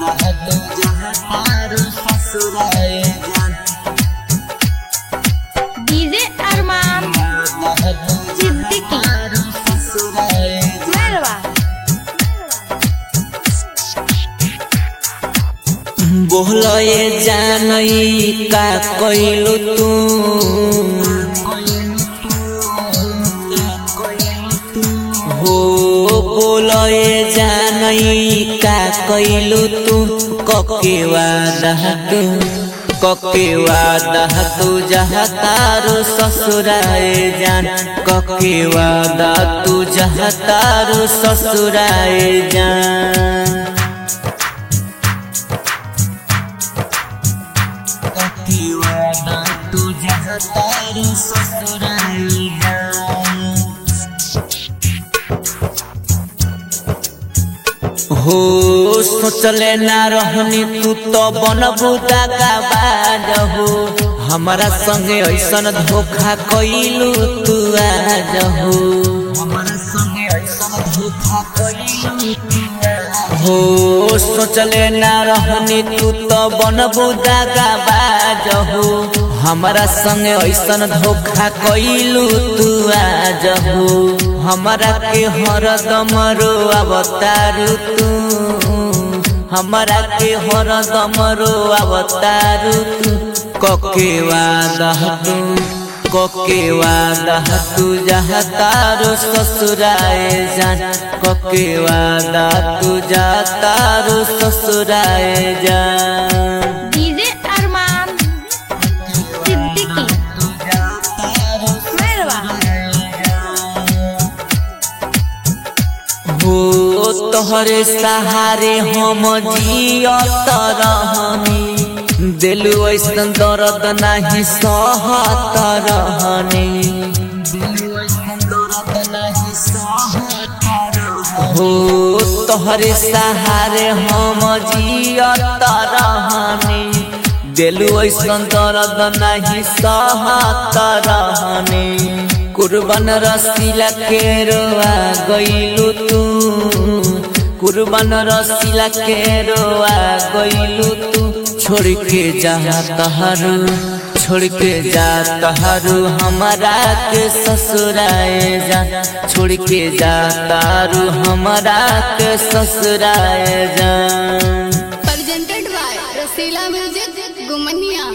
DJ अरमान सिद्दीकी मेरवा बोलो ये जानई का कइलू तू हो बोलो ये जानई का कइलू तू कके वादा तू कके वादा तू जहाँ तारो ससुराए जान कके वादा तू जहाँ तारो ससुराए जान कतिवादा तुझ्या हातारू ससुराईला हो सोचले ना रहनी तू तो बनबू दागाबाज हो हमारा संगे ऐसन धोखा कइलू तू आज हो हमारा संगे ऐसन धोखा कइलू हो सोचले ना रहनी तू तो बनबू दागाबाज हो हमारा संगे ऐसन धोखा कइलू तू आज हो हमारा के हरदम रोआवतारू तू हमारा के हरदम रोआवतारू तू कके वादा तू कके वादा तू जहाँ तारो ससुराए जान कके वादा तू जा तारो ससुराए जान डीजे अरमान सिद्दीकी मेरवा हो तोहरे सहारे हम जियत रहनी दिलु ऐसन दर्द नाही सहत रहनी हो तोहरे सहारे हम जियत रहनी दिलु ऐसन दर्द नाही सहत रहनी कुर्बान रसीला के रोआ गइलू तू कुर्बान रसीला के रोआ गइलू तू छोड़ के जा तहरू छोड़ के जा तहरू हमारा के ससुराए जा छोड़ के जा तारू हमारा के ससुराए जा presented by Rasila Music Gumania